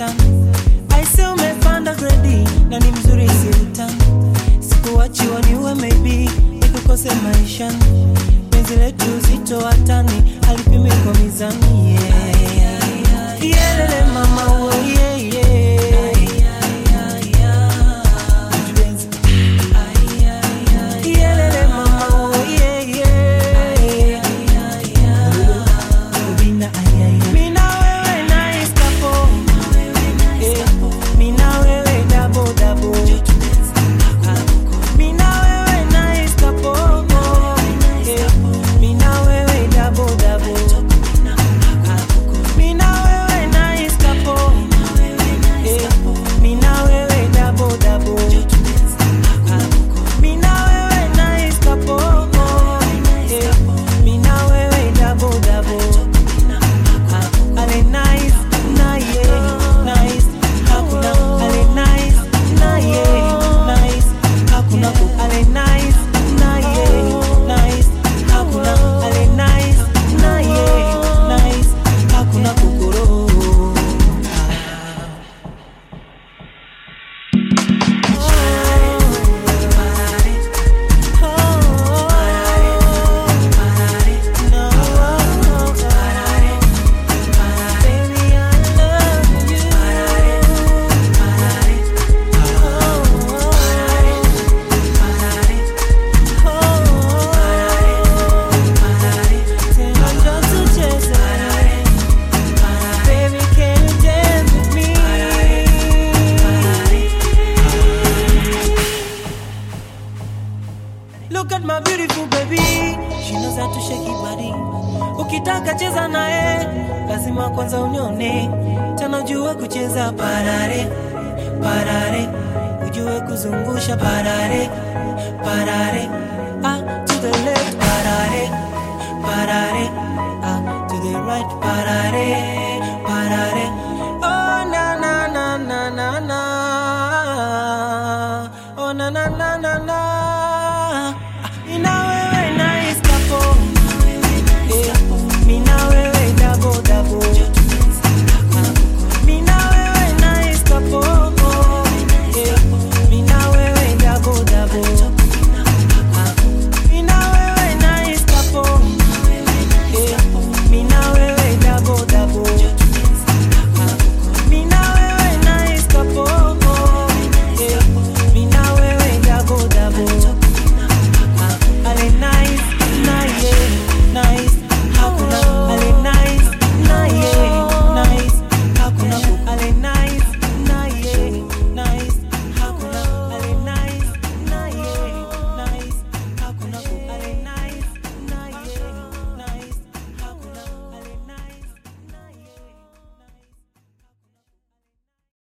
sana aise umepanda gredi na ni mzuri siutani sikuwachiwa niwe maybe nikukose maishani penzi letu uzito watani alipimi kwa mizani yeah. Yelele mama oh, yeah, yeah. Ujuenzi. Yelele mama oh, yeah, yeah. Ubina, ay, ay, ay. Mina wewe nice couple. Eh, mina wewe double, double. Mina wewe nice couple. Eh, mina wewe double, double. Mina wewe nice couple. Eh, mina wewe double, double. Mina wewe nice couple. Eh, mina wewe double, double. Ale nice, na yeah, nice. Hakuna ale nice, na yeah, nice. Hakuna ku ale nice, na yeah, nice. Hakuna ale nice, na yeah, nice. Hakuna kukoro. Baby, I love you. Tena njoo tucheze. Baby, can you dance with me? Look at my beautiful baby. She knows how to shake it body. Ukitaka cheza naye, lazima kwanza unione. Tena ujue kucheza parare, parare. Ujue kuzungusha parare, parare. Ah, to the left, parare, parare. Ah, to the right, parare, parare. Oh, na na na na na na. Oh, na na na na na.